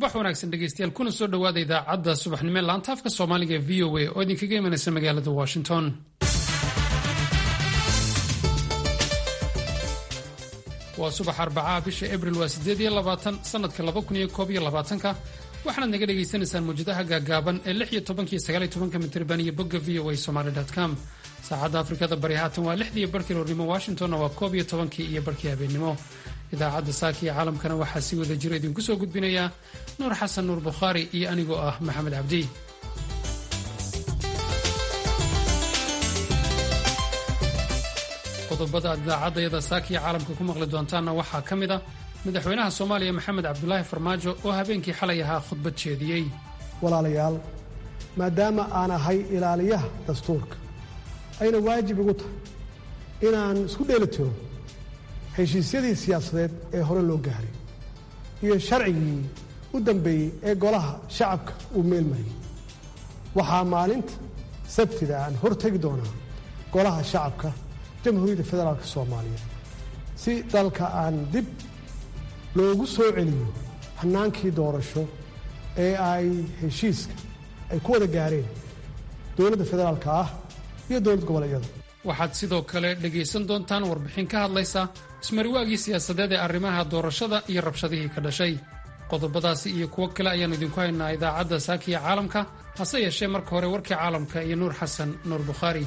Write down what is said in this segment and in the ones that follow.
subax wanaagsan dhegeystayaal kuna soo dhowaada idaacadda subaxnimo laanta afka soomaaliga ee v o a oo idinkaga imanaysa magaalada washington waa subax arbacaha bisha abril waa sideed iyo labaatan sanadka laba kun iyo koob iyo labaatanka waxaanaad naga dhagaysanaysaan mawjadaha gaagaaban ee lix iyo tobankiyo sagaal iyo tobanka mitirban iyo bogga v o a somaly com saacadda afrikada bari haatan waa lixdii barkii roornimo washingtonna waa koob iyo tobankii iyo barkii habeennimo idaacadda saaka iyo caalamkana waxaa si wada jiro idinku soo gudbinayaa nuur xasan nuur bukhaari iyo anigoo ah maxamed cabdi qodobada aad idaacaddayada saaka iyo caalamka ku maqli doontaanna waxaa ka mid a madaxweynaha soomaaliya maxamed cabdulaahi farmaajo oo habeenkii xalay ahaa khudbad jeediyey walaalayaal maadaama aan ahay ilaaliyaha dastuurka ayna waajib igu tahay inaan isku dheelitiro heshiisyadii siyaasadeed ee hore loo gaaray iyo sharcigii u dambeeyey ee golaha shacabka uu meelmariyey waxaa maalinta sabtida aan hor tegi doonaa golaha shacabka jamhuuriyadda federaalk soomaaliya si dalka aan dib loogu soo celiyo hannaankii doorasho ee ay heshiiska ay ku wada gaareen dowladda federaalka ah iyo dowlad goboleedyada waxaad sidoo kale dhegaysan doontaan warbixin ka hadlaysa ismariwaagii siyaasadeed ee arrimaha doorashada iyo rabshadihii ka dhashay qodobadaasi iyo kuwo kale ayaannu idinku haynaa idaacadda saakiya caalamka hase yeeshee marka hore warkii caalamka iyo nuur xasan nuur bukhaari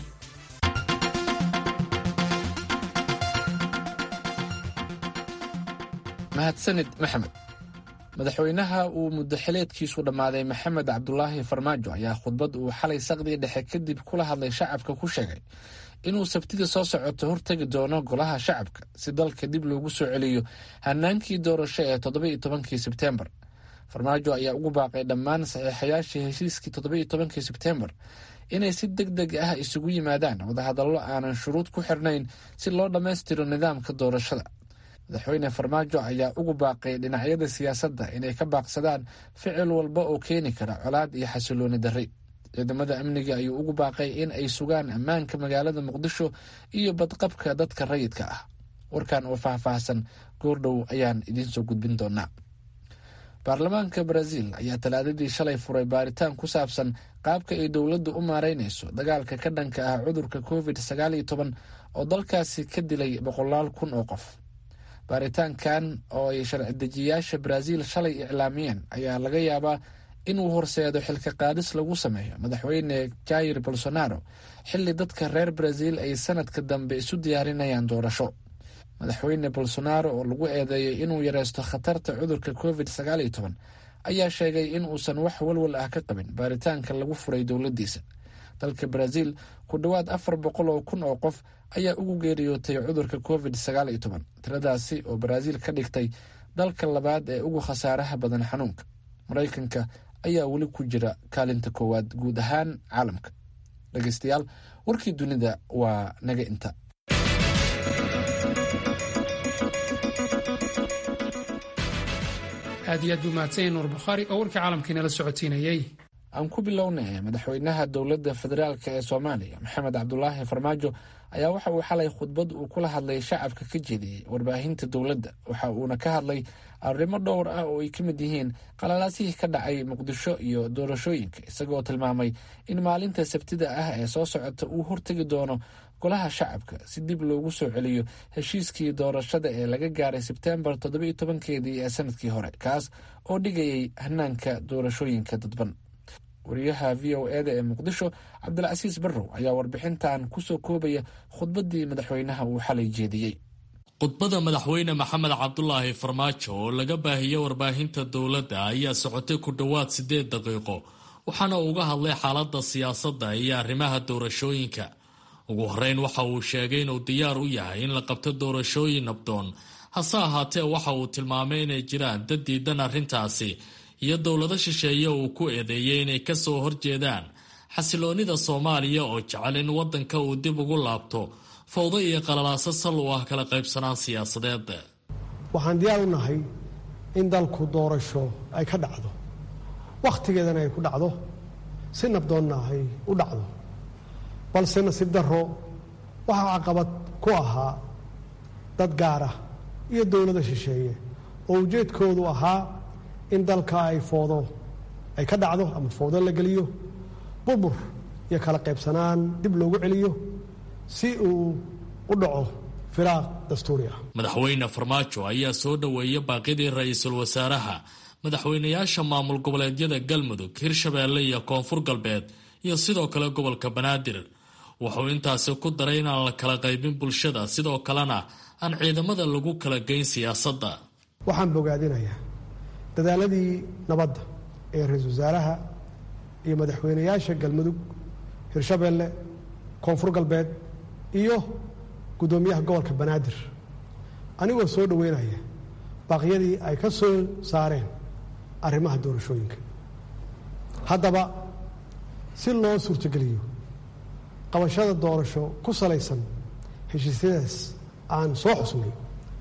mahadsanid maxamed madaxweynaha uu muddo xileedkiisu dhammaaday maxamed cabdulaahi farmaajo ayaa khudbad uu xalay saqdii dhexe kadib kula hadlay shacabka ku sheegay inuu sabtida soo socoto hortegi doono golaha shacabka si dalka dib loogu soo celiyo hanaankii doorasho ee toddoba-iyo tobankii sebteembar farmaajo ayaa ugu baaqay dhammaan saxiixayaashii heshiiskii toddoba-iyo tobankii sebteembar inay si deg deg ah isugu yimaadaan wadahadallo aanan shuruud ku xirnayn si loo dhammaystiro nidaamka doorashada madaxweyne farmaajo ayaa ugu baaqay dhinacyada siyaasadda inay ka baaqsadaan ficil walba oo keeni kara colaad iyo xasilooni darri ciidamada amniga ayuu ugu baaqay in ay sugaan ammaanka magaalada muqdisho iyo badqabka dadka rayidka ah warkan oo faahfaahsan goordhow ayaan idiinsoo gudbin doonaa baarlamaanka brazil ayaa talaadadii shalay furay baaritaan ku saabsan qaabka ay dowladdu u maareynayso dagaalka ka dhanka ah cudurka covid sagaal iyo toban oo dalkaasi ka dilay boqolaal kun oo qof baaritaankan oo ay sharci dejiyayaasha brazil shalay iclaamiyeen ayaa laga yaabaa inuu horseedo xilka qaadis lagu sameeyo madaxweyne jair bolsonaro xilli dadka reer brazil ay sanadka dambe isu diyaarinayaan doorasho madaxweyne bolsonaro oo lagu eedeeyay inuu yareysto khatarta cudurka covid sagaal iyo toban ayaa sheegay in uusan wax walwal ah ka qabin baaritaanka lagu furay dowladdiisa dalka brazil ku dhowaad afar boqol oo kun oo qof ayaa ugu geeriyootay cudurka covid sagaal iyo toban tiradaasi oo brazil ka dhigtay dalka labaad ee ugu khasaaraha badan xanuunka maraykanka ayaa weli ku jira kaalinta koowaad guud ahaan caalamka dhegeystayaal warkii dunida waa naga inta aad iyo aad buu mahadsanya nuur bukhaari oo warkii caalamkiinala socotiinayey aan ku bilownay madaxweynaha dowladda federaalk ee soomaaliya maxamed cabdulaahi farmaajo ayaa waxa uu xalay khudbad uu kula hadlay shacabka ka jeediyey warbaahinta dowladda waxa uuna ka hadlay arrimo dhowr ah oo ay ka mid yihiin qalalaasihii ka dhacay muqdisho iyo doorashooyinka isagoo tilmaamay in maalinta sabtida ah ee soo socota uu hortegi doono golaha shacabka si dib loogu soo celiyo heshiiskii doorashada ee laga gaaray sebteembar toddoba-iyo tobankeedii ee sanadkii hore kaas oo dhigayay hanaanka doorashooyinka dadban wariyaha v o eda ee muqdisho cabdilcasiis barrow ayaa warbixintan kusoo koobaya khudbaddii madaxweynaha uu xalay jeediyey khudbada madaxweyne maxamed cabdulaahi farmaajo oo laga baahiyey warbaahinta dowladda ayaa socotay ku dhowaad siddeed daqiiqo waxaana uga hadlay xaaladda siyaasadda iyo arrimaha doorashooyinka ugu horreyn waxa uu sheegay inuu diyaar u yahay in la qabto doorashooyin nabdoon hase ahaatee waxa uu tilmaamay inay jiraan dad diidan arrintaasi iyo dowlado shisheeye uu ku eedeeyey inay ka soo horjeedaan xasiloonnida soomaaliya oo jecel in waddanka uu dib ugu laabto fawdo iyo qalalaaso sal u ah kala qaybsanaan siyaasadeed waxaan diyaar u nahay in dalku doorasho ay ka dhacdo wakhtigeedana ay ku dhacdo si nabdoonna ay u dhacdo balse nasiib darro waxaa caqabad ku ahaa dad gaar ah iyo dowlada shisheeye oo ujeedkoodu ahaa in dalka ay foodo ay ka dhacdo ama foodo la geliyo burbur iyo kala qaybsanaan dib loogu celiyo si uu u dhaco firaaq dastuuri ah madaxweyne farmaajo ayaa soo dhoweeya baaqidii ra-iisul wasaaraha madaxweynayaasha maamul goboleedyada galmudug hirshabeelle iyo koonfur galbeed iyo sidoo kale gobolka banaadir wuxuu intaasi ku daray inaan la kala qaybin bulshada sidoo kalena aan ciidamada lagu kala geyn siyaasadda waxaan bogaadinayaa dadaaladii nabadda ee ra-iisul wasaaraha iyo madaxweynayaasha galmudug hirshabeelle koonfur galbeed iyo guddoomiyaha gobolka banaadir anigoo soo dhoweynaya baaqyadii ay ka soo saareen arrimaha doorashooyinka haddaba si loo suurtogeliyo qabashada doorasho ku salaysan heshiisyadaas aan soo xusnay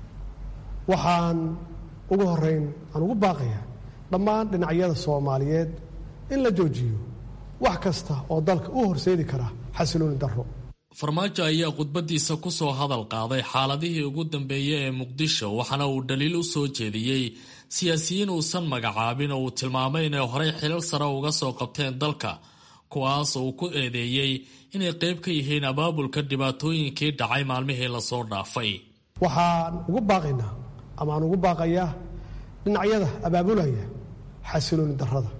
waxaan ugu horeyn aan ugu baaqayaa dhammaan dhinacyada soomaaliyeed in la joojiyo wax kasta oo dalka u horseedi kara xasilooni darro farmaajo ayaa khudbadiisa ku soo hadal qaaday xaaladihii ugu dambeeyey ee muqdisho waxaana uu dhaliil u soo jeediyey siyaasiyiin uusan magacaabin oo uu tilmaamay inay horey xilal sare uga soo qabteen dalka kuwaas uu ku eedeeyey inay qayb ka yihiin abaabulka dhibaatooyinkii dhacay maalmihii lasoo dhaafay waxaan ugu baaqaynaa ama aan ugu baaqayaa dhinacyada abaabulaya xasilooni darrada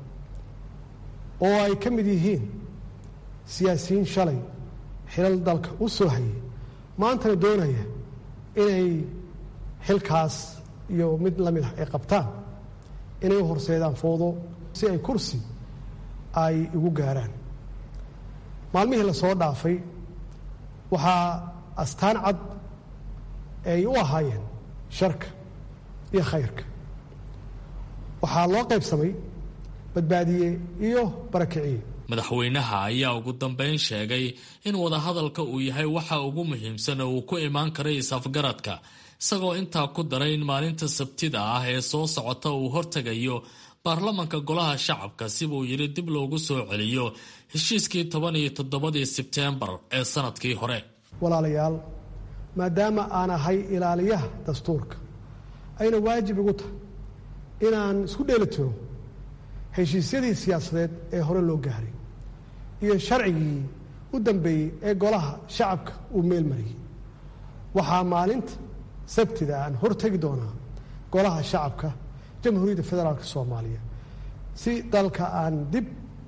oo ay ka mid yihiin siyaasiyiin shalay xilal dalka u soo hayay maantana doonaya inay xilkaas iyo mid la mid ah ay qabtaan inay u horseedaan foodo si ay kursi ay igu gaaraan maalmihii la soo dhaafay waxaa astaan cad ay u ahaayeen sharka iyo khayrka waxaa loo qaybsamay badbaadiye iyo barakiciye madaxweynaha ayaa ugu dambeyn sheegay in wadahadalka uu yahay waxa ugu muhiimsan oo uu ku imaan karay is-afgaradka isagoo intaa ku daray in maalinta sabtida ah ee soo socota uu hortegayo baarlamanka golaha shacabka sibuu yidhi dib loogu soo celiyo heshiiskii toban iyo toddobadii sebteembar ee sanadkii hore walaalayaal maadaama aan ahay ilaaliyaha dastuurka ayna waajib igu tahay inaan isku dheeli tiro heshiisyadii siyaasadeed ee hore loo gaaray iyo sharcigii u dambeeyey ee golaha shacabka uu meel mariyey waxaa maalinta sabtida aan hortegi doonaa golaha shacabka jamhuuriyadda federaalk soomaaliya si dalka aan dib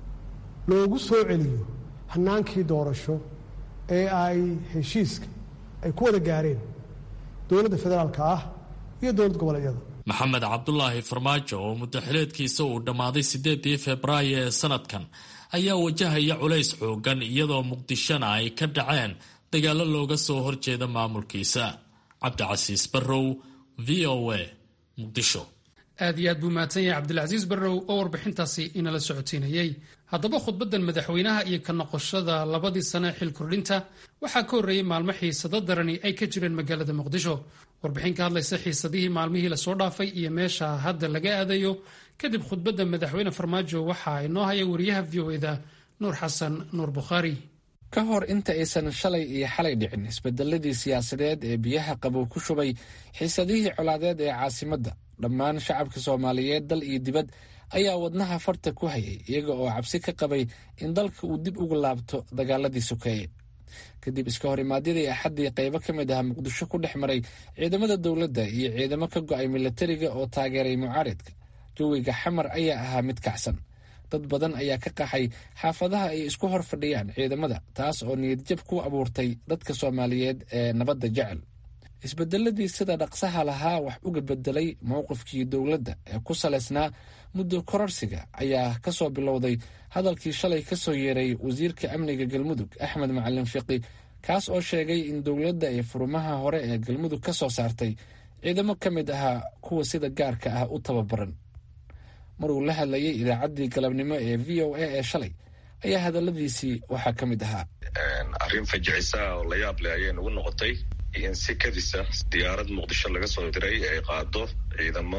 loogu soo celiyo hanaankii doorasho ee ay heshiiska ay ku wada gaareen dowladda federaalka ah iyo dowlad goboleedyada maxamed cabdulaahi farmaajo oo muddaxileedkiisa uu dhammaaday siddeedii febraayo ee sanadkan ayaa wajahaya culays xoogan iyadoo muqdishona ay ka dhaceen dagaallo looga soo horjeeda maamulkiisa cabdicasiis barrow v o a muqdisho aad iyo aad buu mahadsan yahay cabdilcasiis barrow oo warbixintaasi inala socotiinayey haddaba khudbaddan madaxweynaha iyo ka noqoshada labadii sane xil kordhinta waxaa ka horreeyey maalmo xiisado darani ay ka jireen magaalada muqdisho warbixin ka hadlaysa xiisadihii maalmihii lasoo dhaafay iyo meesha hadda laga aadayo kadib khudbadda madaxweyne farmaajo waxaa inoo haya wariyaha v o eda nuur xasan nuur bukhaari ka hor inta aysan shalay iyo xalay dhicin isbedeladii siyaasadeed ee biyaha qabow ku shubay xiisadihii colaadeed ee caasimadda dhammaan shacabka soomaaliyeed dal iyo dibad ayaa wadnaha farta ku hayay iyaga oo cabsi ka qabay in dalka uu dib ugu laabto dagaaladii sokeeye kadib iska hor imaadyadii axaddii qaybo ka mid ah muqdisho ku dhex maray ciidamada dowladda iyo ciidamo ka go'ay milatariga oo taageeray mucaaridka jawiga xamar ayaa ahaa mid kacsan dad badan ayaa ka qaxay xaafadaha ay isku hor fadhiyaan ciidamada taas oo niyadjab ku abuurtay dadka soomaaliyeed ee nabadda jecel isbedeladii sida dhaqsaha lahaa wax uga bedelay mowqifkii dowladda ee ku salaysnaa muddo kororsiga ayaa ka soo bilowday hadalkii shalay ka soo yeeray wasiirka amniga galmudug axmed macalin fiqi kaas oo sheegay in dowladda ay furumaha hore ee galmudug ka soo saartay ciidamo ka mid ahaa kuwa sida gaarka ah u tababaran maruu la hadlayay idaacaddii galabnimo ee v o a ee shalay ayaa hadaladiisii waxaa ka mid ahaa arrin fajicisa oo la yaab leh ayay nagu noqotay in si kadisa diyaarad muqdisho laga soo diray ay qaado ciidamo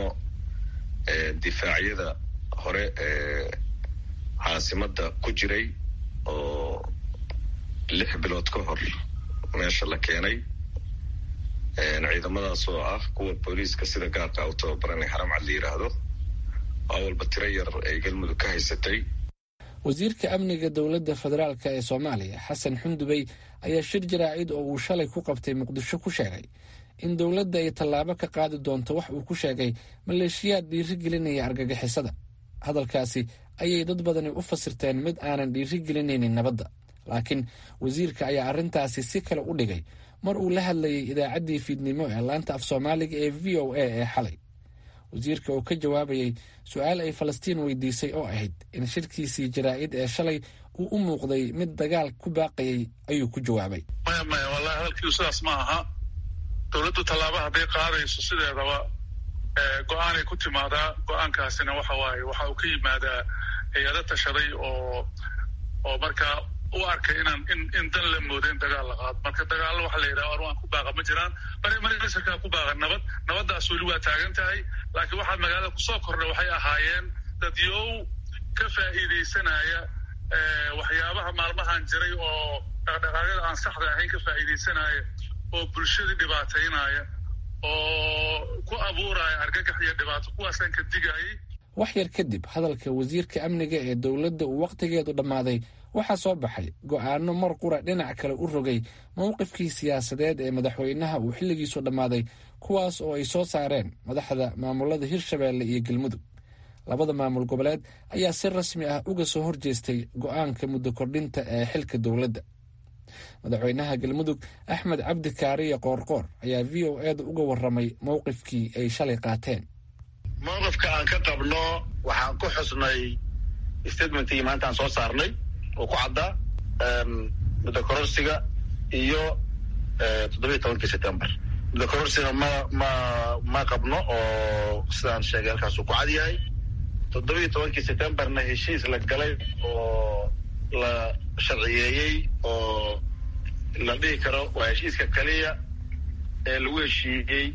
difaacyada hore ee caasimadda ku jiray oo lix bilood ka hor meesha la keenay ciidamadaas oo ah kuwa booliiska sida gaarka u tababaranay haramcad la yidhaahdo awalba tiro yar ay galmudug ka haysatay wasiirka amniga dowladda federaalk ee soomaaliya xasan xundubey ayaa shir jaraa'id oo uu shalay ku qabtay muqdisho ku sheegay in dowladda ay tallaabo ka qaadi doonto wax uu ku sheegay maleeshiyaad dhiiri gelinaya argagixisada hadalkaasi ayay dad badani u fasirteen mid aanan dhiiri gelinaynin nabadda laakiin wasiirka ayaa arrintaasi si kale u dhigay mar uu la hadlayay idaacaddii fiidnimo ee laanta af soomaaliga ee v o a ee xalay wasiirka oo ka jawaabayay su-aal ay falastiin weydiisay oo ahayd in shirkiisii jaraa'id ee shalay uu u muuqday mid dagaal ku baaqayay ayuu ku jawaabay maya maya wallahi hadalkiiu sidaas ma aha dowladdu tallaaba hadday qaadayso sideedaba go-aanay ku timaadaa go-aankaasina waxa waaye waxa uu ka yimaadaa hay-ado tashaday oo oo markaa u arkay inaan in in dan la mooda in dagaal la qaado marka dagaallo waxa la yidhaha arwaan ku baaqa ma jiraan marmarka ku baaqa nabad nabaddaas weli waa taagan tahay laakiin waxaa magaalada kusoo kordha waxay ahaayeen dadyow ka faa'iidaysanaya waxyaabaha maalmahan jiray oo dhaqdhaqaaqyada aan saxda ahayn ka faa'iidaysanaya oo bulshadii dhibaataynaya oo ku abuuraya argagax iyo dhibaato kuwaasaan ka digayay wax yar kadib hadalka wasiirka amniga ee dowladda uu wakhtigeedu dhammaaday waxaa soo baxay go'aano mar qura dhinac kale u rogay mowqifkii siyaasadeed ee madaxweynaha uu xilligiisu dhammaaday kuwaas oo ay soo saareen madaxda maamulada hirshabeelle iyo galmudug labada maamul goboleed ayaa si rasmi ah uga soo horjeestay go'aanka muddo kordhinta ee xilka dowladda madaxweynaha galmudug axmed cabdi kaariye qoorqoor ayaa v o eeda uga warramay mowqifkii ay shalay qaateen mowqifka aan ka qabno waxaan ku xusnay statementkii maanta aan soo saarnay oo ku caddaa muddo kororsiga iyo toddobiiy tobankii september muddo kororsiga ma ma ma qabno oo sidaan sheegay halkaasuu ku cad yahay toddobiiy tobankii septemberna heshiis la galay oo la sharciyeeyey oo la dhihi karo waa heshiiska keliya ee lagu heshiiyey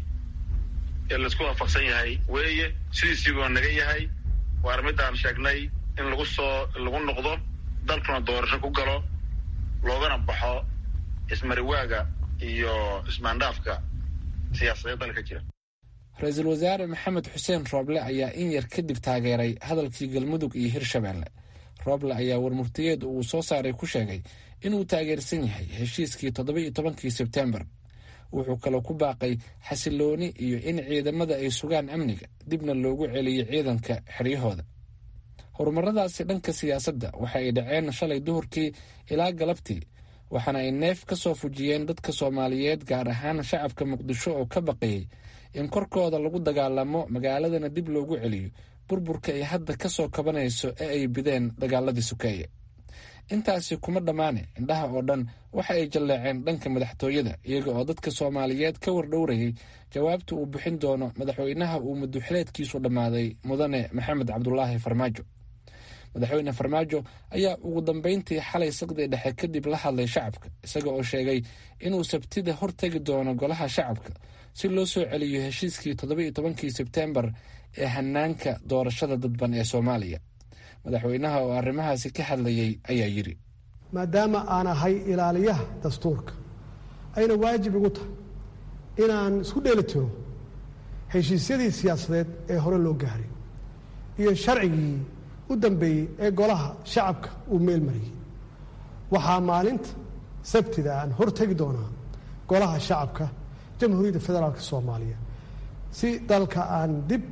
ee laisku waafaqsan yahay weeye sidiisiibuu naga yahay waana midaan sheegnay in lagu soo lagu noqdo dalkuna doorasho ku galo loogana baxo ismariwaaga iyo ismaandhaafka siyaasadeed dalka jira ra-iisul wasaare maxamed xuseen rooble ayaa in yar kadib taageeray hadalkii galmudug iyo hirshabeelle rooble ayaa warmurtiyeed uu soo saaray ku sheegay inuu taageersan yahay heshiiskii toddoba iyo tobankii sebtembar wuxuu kaloo ku baaqay xasilooni iyo in ciidamada ay sugaan amniga dibna loogu celiyo ciidanka xeryahooda horumaradaasi dhanka siyaasadda waxa ay dhaceen shalay duhurkii ilaa galabtii waxaana ay neef ka soo fujiyeen dadka soomaaliyeed gaar ahaan shacabka muqdisho oo ka baqayay in korkooda lagu dagaalamo magaaladana dib loogu celiyo burburka ay hadda ka soo kabanayso ee ay bideen dagaaladii sukeeye intaasi kuma dhammaane indhaha oo dhan waxa ay jalleeceen dhanka madaxtooyada iyaga oo dadka soomaaliyeed ka wardhowrayay jawaabta uu bixin doono madaxweynaha uu muddoxileedkiisu dhammaaday mudane maxamed cabdulaahi farmaajo madaxweyne farmaajo ayaa ugu dambeyntii xalay saqdii dhexe kadib la hadlay shacabka isaga oo sheegay inuu sabtida hortegi doono golaha shacabka si loo soo celiyo heshiiskii toddoba-iyo tobankii sebtembar ee hanaanka doorashada dadban ee soomaaliya madaxweynaha oo arrimahaasi ka hadlayay ayaa yidhi maadaama aan ahay ilaaliyaha dastuurka ayna waajib igu tahay inaan isku dheeli tiro heshiisyadii siyaasadeed ee hore loo gaaray iyo sharcigii u dambeeyey ee golaha shacabka uu meel mariyey waxaa maalinta sabtida aan hortegi doonaa golaha shacabka jamhuuriyadda federaalka soomaaliya si dalka aan dib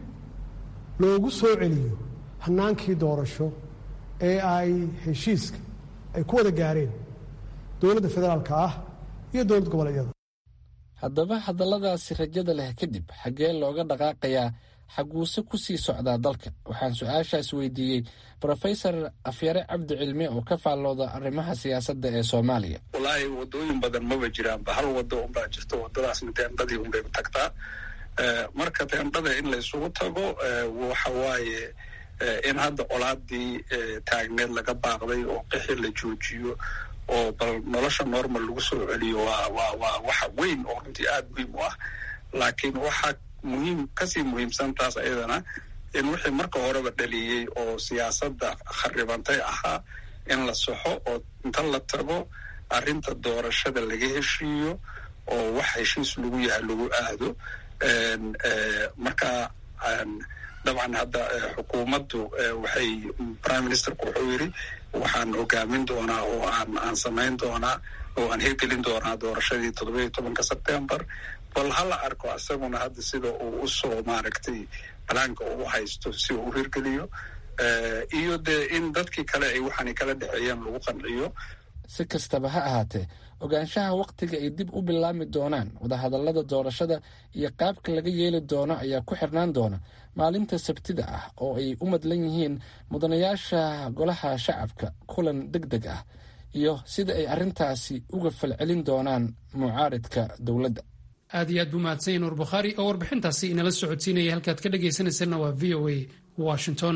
loogu soo celiyo hanaankii doorasho ee ay heshiiska ay ku wada gaareen dowladda federaalka ah iyo dowlad goboleedyada haddaba hadalladaasi rajada leh kadib xaggee looga dhaqaaqayaa xaguuse ku sii socdaa dalka waxaan su-aashaas weydiiyey brofesor afyare cabdi cilmi oo ka faallooda arrimaha siyaasadda ee soomaaliya wallaahi wadooyin badan maba jiraanba hal wado unbaa jirto wadadaasna teendhadii unbay tagtaa marka teendhada in laysugu tago waxa waaye in hadda colaadii taagneed laga baaqday oo qixi la joojiyo oo bal nolosha normal lagu soo celiyo waa waa waa waxa weyn oo runtii aada muhiim u ah laakiin waxaa muhiim kasii muhiimsan taas ayadana in wixii marka horeba dhaliyey oo siyaasadda kharibantay ahaa in la saxo oo inta la tago arrinta doorashada laga heshiiyo oo wax heshiis lagu yahay lagu aado marka dabcan hadda xukuumaddu waxay prime ministerku wuxuu yidhi waxaan hogaamin doonaa oo aan aan samayn doonaa oo aan hirgelin doonaa doorashadii toddoba iyo tobanka sebtembar bal hala arko isaguna hadda sida uu usoo maaragtay balaanka uu haysto si uu u hirgeliyo iyo dee in dadkii kale ay waxaanay kala dhexeeyeen lagu qanciyo si kastaba ha ahaatee ogaanshaha wakhtiga ay dib u bilaami doonaan wadahadallada doorashada iyo qaabka laga yeeli doono ayaa ku xirnaan doona maalinta sabtida ah oo ay u madlan yihiin mudanayaasha golaha shacabka kulan deg deg ah iyo sida ay arrintaasi uga falcelin doonaan mucaaridka dowladda aad iyo aad buu mahadsanyahy nuur bukhaari oo warbixintaasi inala socodsiinaya halkaad ka dhagaysanaysanna waa v o a washington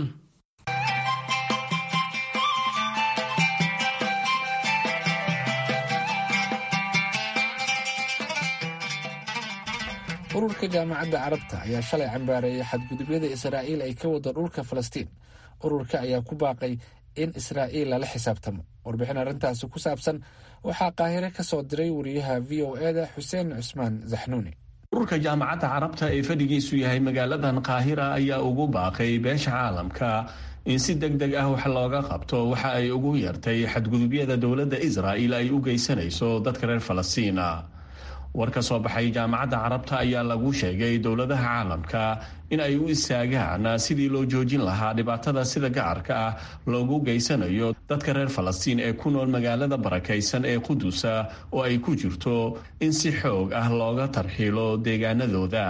ururka jaamacadda carabta ayaa shalay cambaareeyay xadgudubyada israa'iil ay ka wado dhulka falastiin ururka ayaa ku baaqay in israa'iil lala xisaabtamo warbixin arrintaasi ku saabsan waxaa qaahire ka soo diray wariyaha v o eda xuseen cusmaan zaxnuuni ururka jaamacadda carabta ee fadhigiisu yahay magaaladan qaahira ayaa ugu baaqay beesha caalamka in si deg deg ah wax looga qabto waxa ay ugu yartay xadgudubyada dowladda israa'iil ay u geysanayso dadka reer falastiina war ka soo baxay jaamacadda carabta ayaa lagu sheegay dowladaha caalamka in ay u istaagaan sidii loo joojin lahaa dhibaatada sida gacarka ah loogu geysanayo dadka reer falastiin ee ku nool magaalada barakaysan ee qudusa oo ay ku jirto in si xoog ah looga tarxiilo deegaanadooda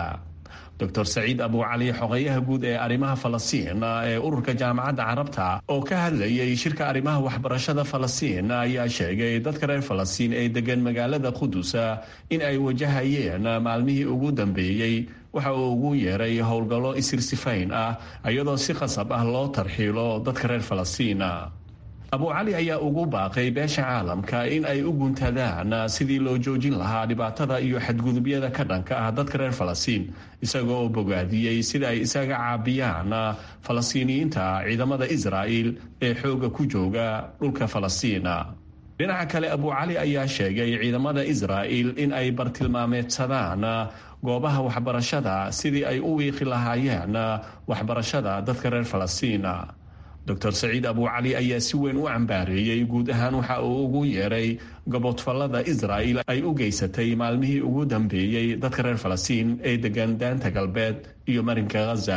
dor saciid abucali xogeyaha guud ee arrimaha falastiin ee ururka jaamacadda carabta oo ka hadlayay shirka arrimaha waxbarashada falastiin ayaa sheegay dadka reer falastiin ee degan magaalada qudusa in ay wajahayeen maalmihii ugu dambeeyey waxa uu ugu yeeray howlgallo isirsifayn ah iyadoo si qasab ah loo tarxiilo dadka reer falastiin abu cali ayaa ugu baaqay beesha caalamka in ay u guntadaan sidii loo joojin lahaa dhibaatada iyo xadgudubyada ka dhanka ah dadka reer falastiin isaga oo bogaadiyey sida ay isaga caabiyaan falastiiniyiinta ciidamada israa'il ee xooga ku jooga dhulka falastiina dhinaca kale abu cali ayaa sheegay ciidamada israa'il in ay bartilmaameedsadaan goobaha waxbarashada sidii ay u wiiqi lahaayeen waxbarashada dadka reer falastiina dor saciid abu cali ayaa si weyn u cambaareeyey guud ahaan waxa uu ugu yeeray gobodfallada israa'il ay u geysatay maalmihii ugu dambeeyey dadka reer falastiin ee degan daanta galbeed iyo marinka ghaza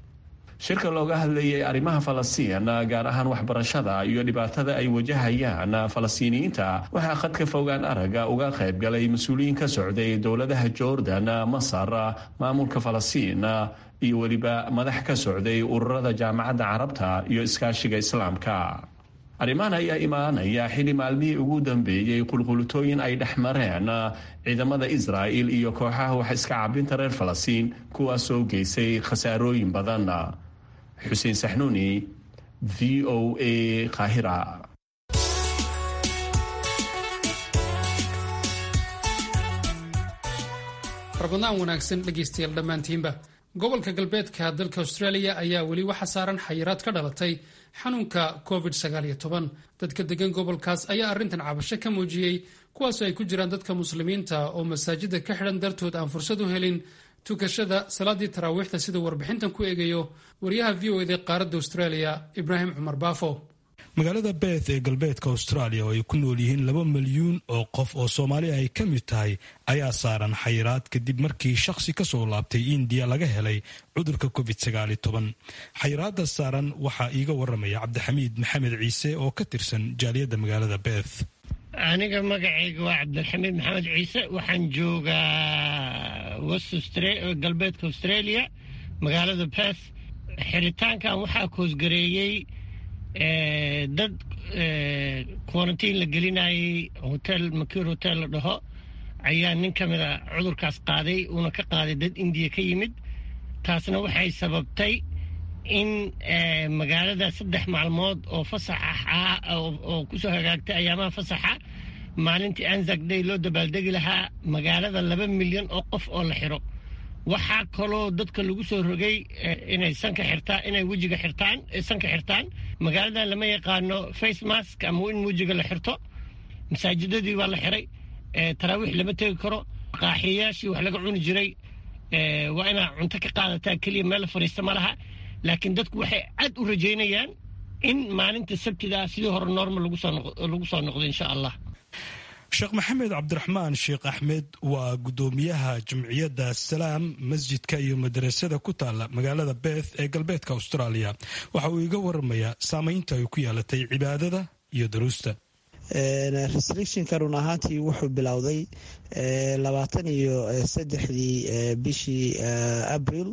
shirka looga hadlayay arrimaha falastiin gaar ahaan waxbarashada iyo dhibaatada ay wajahayaan falastiiniyiinta waxaa khadka fogaan araga uga qayb galay mas-uuliyiin ka socday dowladaha jordan masar maamulka falastiin iyo weliba madax ka socday ururada jaamacadda carabta iyo iskaashiga islaamka arrimahan ayaa imaanaya xili maalmihii ugu dambeeyey qulqulutooyin ay dhex mareen ciidamada israa'il iyo kooxaha wax iska cabinta reer falastiin kuwaas soo geysay khasaarooyin badan xuseen saxnuuni v o a qaahira rabadaan wanaagsan dhegaystayaal dhammaantiinba gobolka galbeedka dalka australia ayaa weli waxa saaran xayiraad ka dhalatay xanuunka covid dadka degan gobolkaas ayaa arrintan cabasho ka muujiyey kuwaasoo ay ku jiraan dadka muslimiinta oo masaajida ka xidhan dartood aan fursad u helin tukashada salaadii taraawiixda siduu warbixintan ku eegayo wariyaha v o ed qaaradda australia ibraahim cumar baafo magaalada beeth ee galbeedka australia oo ay ku nool yihiin laba milyuun oo qof oo soomaali ay ka mid tahay ayaa saaran xayiraad kadib markii shakhsi ka soo laabtay indiya laga helay cudurka covid xayiraada saaran waxaa iiga waramaya cabdixamiid maxamed ciise oo ka tirsan jaaliyadda magaalada beeth aniga magacayga waa cabdilxamiid maxamed ciise waxaan joogaa galbeedka australia magaalada beeth xiritaankan waxaa koosgareeyey dad quarantiin la gelinayay hotel makiir hotel la dhaho ayaa nin ka mid a cudurkaas qaaday uuna ka qaaday dad indiya ka yimid taasna waxay sababtay in magaalada saddex maalmood oo fasax ah oo kusoo hagaagtay ayaamaha fasaxa maalintii anzac day loo dabaaldegi lahaa magaalada laba milyan oo qof oo la xiro waxaa kaloo dadka lagu soo rogay inay sanka xirtaan inay wejiga xirtaan sanka xirtaan magaaladan lama yaqaano face mask ama in wejiga la xirto masaajidadii waa la xiray taraawiix lama tegi karo qaaxiyayaashii wax laga cuni jiray waa inaa cunto ka qaadataa keliya meel la fadhiista ma laha laakiin dadku waxay aad u rajaynayaan in maalinta sabtida sidii hore normal lagu soo noqdo insha allah sheekh maxamed cabdiraxmaan sheekh axmed waa guddoomiyaha jamciyadda salaam masjidka iyo madarasada ku taala magaalada beth ee galbeedka austraaliya waxa uu iga waramayaa saameynta ay ku yeelatay cibaadada iyo daruusta restrictionka run ahaantii wuxuu bilowday labaatan iyo saddexdii bishii abril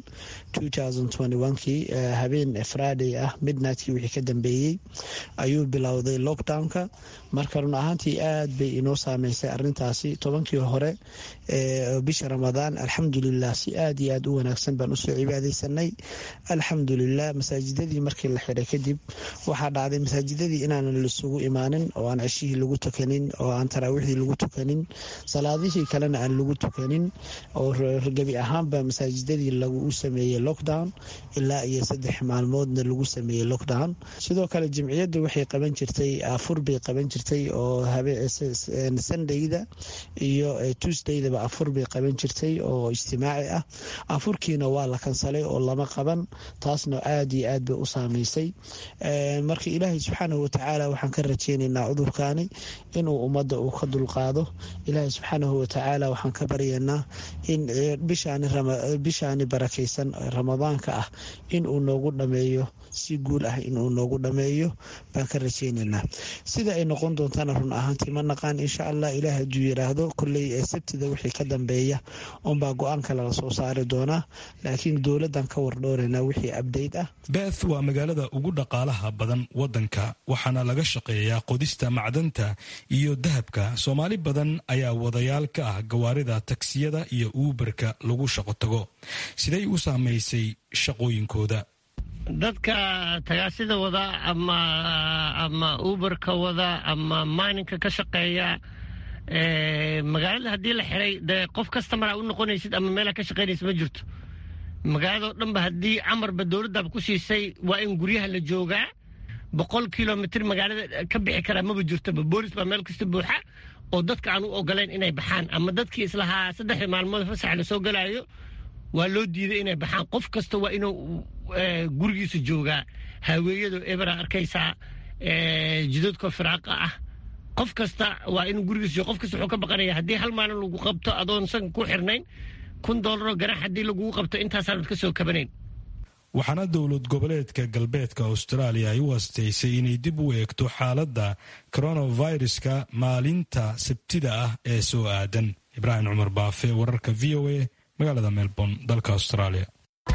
kii habeen friday ah midnightkii wixii ka dambeeyey ayuu bilowday lockdownka marka run ahaantii aad bay inoo saameysay arintaasi tobankii hore bisha ramadaan alxamdulilah si aad iyo aad u wanaagsan baan usoo cibaadeysanay alxamdulilah masaajidadii markii la xiray kadib waxaa dhacday masaajidadii inaanan laisugu imaanin oo aan ceshihii lagu tukanin oo aan taraawiixdii lagu tukanin salaadihii kalena aan lagu tukanin oo gebi ahaanba masaajidadii lagu sameeyey lockdown ilaa iyo saddex maalmoodna lagu sameeyey lockdown sidoo kale jimciyadda waxay qaban jirtay afur bay qaban jirtay oo sundayda iyo tuesdaydaba afur bay qaban jirtay oo ijtimaaci ah afurkiina waa la kansalay oo lama qaban taasna aad iyo aad bay u saameysay marka ilaahay subxaanahu watacaala waxaan ka rajeynaynaa cudurkaani inuu ummadda uu ka dulqaado ilaahay subxaanahu watacaala waxaan ka baryaynaa in bishaani barakaysan ramadaanka ah inuu noogu dhameeyo si guul ah inuu noogu dhameeyo baan ka rajeynaynaa sida ay noqon doontana run ahaantii ma naqaan insha allah ilaah hadduu yiraahdo kolley ee sabtida wixii ka dambeeya unbaa go-aan kale la soo saari doonaa laakiin dowladdan ka wardhooraynaa wixii abdayt ah beth waa magaalada ugu dhaqaalaha badan wadanka waxaana laga shaqeeyaa qodista macdanta iyo dahabka soomaali badan ayaa wadayaal ka ah gawaarida tagsiyada iyo uuberka lagu shaqo tago siday u saamaysay shaqooyinkooda dadka tagaasida wada ama ama uberka wada ama maaninka ka shaqeeya magaalada haddii la xiray dee qof kastamara u noqonaysid ama meelaa ka shaqaynaysa ma jirto magaalado dhanba haddii camarba dowladdaaba ku siisay waa in guryaha la joogaa boqol kilomitr magaalada ka bixi karaa maba jirtoba boolis baa meel kasta buuxa oo dadka aan u ogolayn inay baxaan ama dadkii islahaa saddexdii maalmood fasax la soo galaayo waa loo diiday inay baxaan qof kasta waa inuu gurigiisa joogaa haaweeyado ebera arkaysaa jidoodka firaaqa ah qof kasta waa inuu gurigiisa jooga qof kasta wuxuu ka baqanaya haddii hal maalin lagu qabto adoon sanka ku xirnayn kun doolaroo ganax haddii lagugu qabto intaasaanad ka soo kabanayn waxaana dowlad goboleedka galbeedka austraaliya ay u hastaysay inay dib u eegto xaaladda coronaviruska maalinta sabtida ah ee soo aadan ibraahim cumar baafe wararka v o a magaalada melbourne dalka australia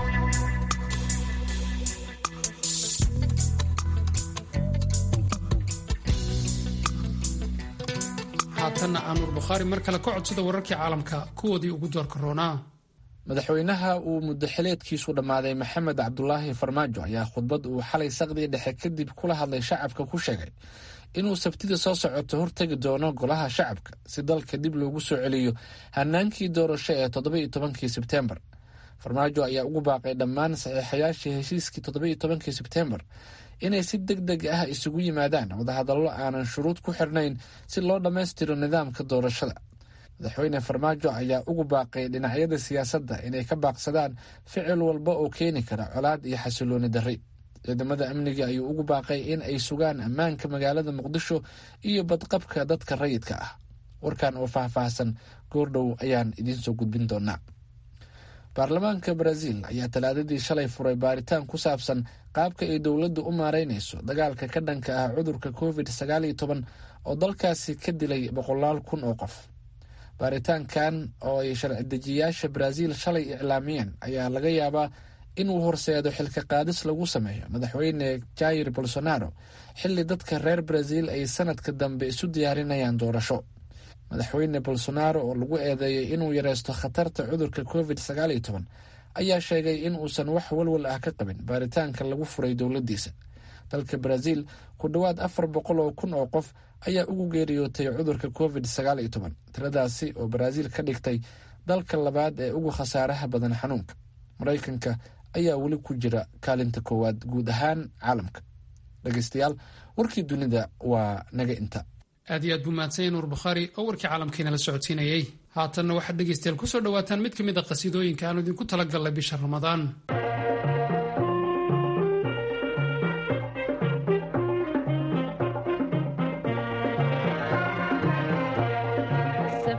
haatanna aanuur bukhaari mar kale ka codsada wararkii caalamka kuwoodii ugu doorka roonaa madaxweynaha uu muddaxileedkiisu dhammaaday maxamed cabdulaahi farmaajo ayaa khudbad uu xalay saqdii dhexe kadib kula hadlay shacabka ku sheegay inuu sabtida soo socoto hortegi doono golaha shacabka si dalka dib loogu soo celiyo hanaankii doorasho ee toddoba-iyo tobankii sebteembar farmaajo ayaa ugu baaqay dhammaan saxiixayaashii heshiiskii toddoba-iyo tobankii sebteembar inay si deg deg ah isugu yimaadaan wadahadallo aanan shuruud ku xirnayn si loo dhammaystiro nidaamka doorashada madaxweyne farmaajo ayaa ugu baaqay dhinacyada siyaasadda inay ka baaqsadaan ficil walba oo keeni kara colaad iyo xasilooni darri ciidamada amniga ayuu ugu baaqay in ay sugaan ammaanka magaalada muqdisho iyo badqabka dadka rayidka ah warkan oo faahfaahsan goordhow ayaan idiinsoo gudbin doonaa baarlamaanka brazil ayaa talaadadii shalay furay baaritaan ku saabsan qaabka ay dowladdu u maareynayso dagaalka ka dhanka ah cudurka covid sagaal iyo toban oo dalkaasi ka dilay boqolaal kun oo qof baaritaankan oo ay sharci dejiyayaasha brazil shalay iclaamiyeen ayaa laga yaabaa inuu horseedo xilka qaadis lagu sameeyo madaxweyne jair bolsonaro xilli dadka reer brazil ay sanadka dambe isu diyaarinayaan doorasho madaxweyne bolsonaro oo lagu eedeeyay inuu yareysto khatarta cudurka covid sagaal iyo toban ayaa sheegay in uusan wax walwal ah ka qabin baaritaanka lagu furay dowladdiisa dalka brazil ku dhowaad afar boqol oo kun oo qof ayaa ugu geeriyootay cudurka covid sagaal iyo toban tiradaasi oo brazil ka dhigtay dalka labaad ee ugu khasaaraha badan xanuunka maraykanka ayaa weli ku jira kaalinta koowaad guud ahaan caalamka dhegeystayaal warkii dunida waa naga inta aad iyo aad buu mahadsanya nuur bukhaari oo warkii caalamkiina la socodsiinayey haatanna waxaad dhegaystayaal kusoo dhawaataan mid ka mid a qasiidooyinka aanu idinku talagalnay bisha ramadaan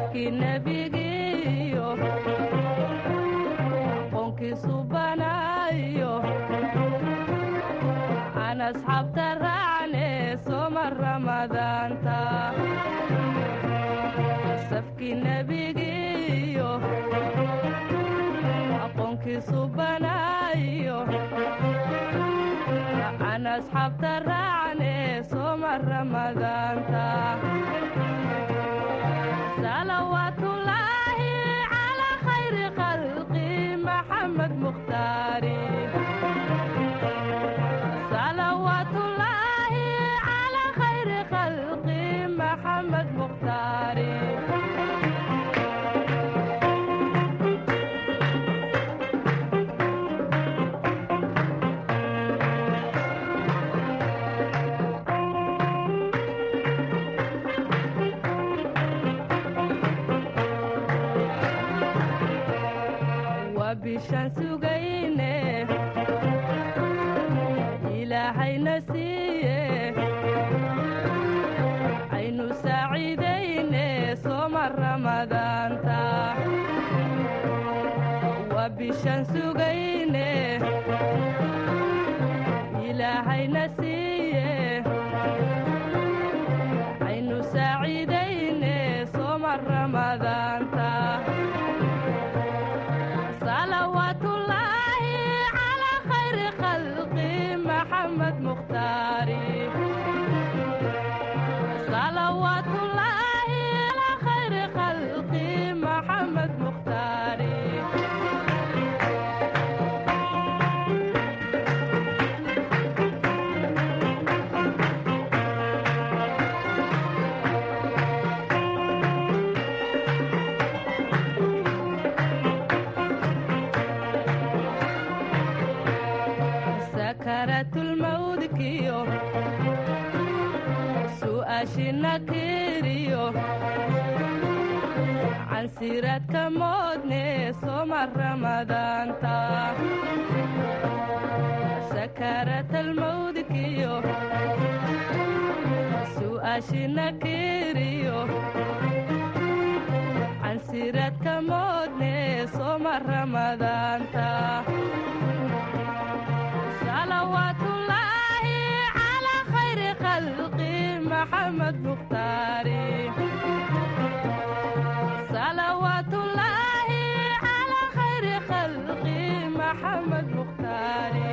safkii nebigiyo aqoonkiisu banaayo aan asxaabta raacne sooma ramadaanta safkii nebigiyo aqoonkiisu banaayo aan asxaabta raacne sooma ramadaanta salawaatullaahi calaa khayri khalqi maxamed mukhtaari salawaatullaahi calaa khayri khalqi maxamed mukhtaari waa bishaan sugayne ilaahayna siiye aynu saaciidayne sooma ramadaanta waa bishaan sugayne ilaahayna siiye aynu saaciidayne sooma ramadaanta salawaatullaahi calaa khayri khalqi maxamed mukhtaari salawaatullaahi calaa khayri khalqi maxamed mukhtaari sakaratulmawdkiyo su'aashina kiriyo cansiraadka moodne sooma ramadaanta sakaratalmawdkiyo su'aashina kiriyo cansiraadka moodne sooma ramadaanta salawaatullaahi calaa khayri khalqi maxamed mukhtaari salawaatullaahi calaa khayri khalqi maxamed mukhtaari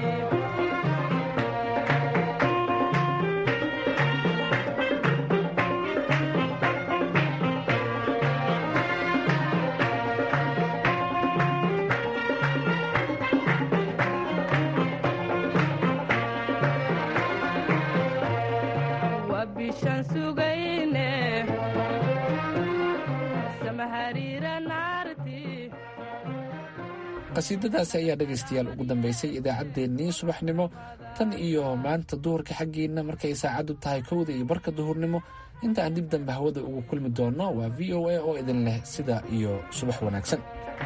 waa bishaan sugayne samahariira naarti qasiidadaasi ayaa dhegaystayaal ugu dambaysay idaacaddeenii subaxnimo tan iyo maanta duhurka xaggiinna markay saacaddu tahay kowda iyo barka duhurnimo inta aan dib dambe hawada ugu kulmi doonno waa v o a oo idin leh sida iyo subax wanaagsan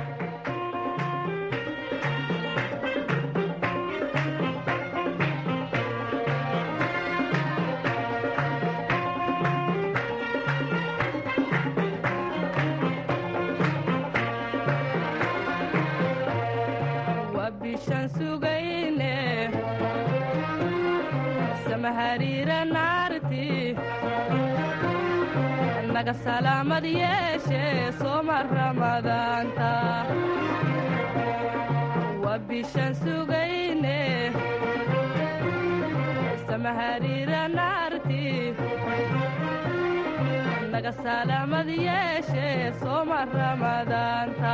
waa bishaan sugayne samahariira naarti naga salaamad yeeshe sooma ramadaanta waa bishaan sugayne samahariira naarti naga salaamad yeeshe sooma ramadaanta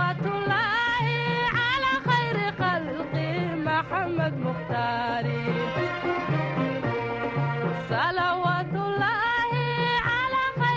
salawaatullaahi calaa khayri khalqi maxamed mukhtaari